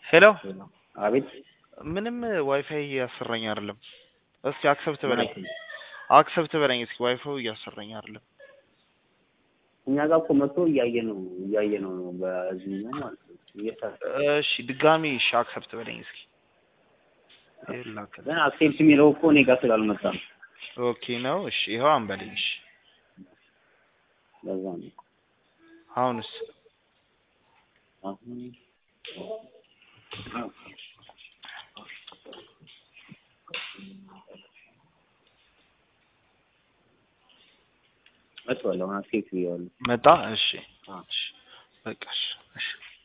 ሄሎ አቤት ምንም ዋይፋይ እያሰራኝ አይደለም። እስኪ አክሰብት በለኝ ምን አክሰብት በለኝ እስኪ ዋይፋዩ እያሰራኝ አይደለም። እኛ ጋር እኮ መጥቶ እያየ ነው እያየ ነው ነው በዚህኛው ማለት ነው እየሰራ እሺ ድጋሚ እሺ አክሰብት በለኝ እስኪ ይላከል ግን አክሴፕት የሚለው እኮ እኔ ጋር ስላልመጣ ነው ኦኬ ነው። እሺ ይኸው አንበለኝ። እሺ ለዛ ነው አሁንስ አሁን መጥቷል። አሁን አክሴፕት ብያለሁ። መጣ? እሺ አዎ። እሺ በቃ እሺ እሺ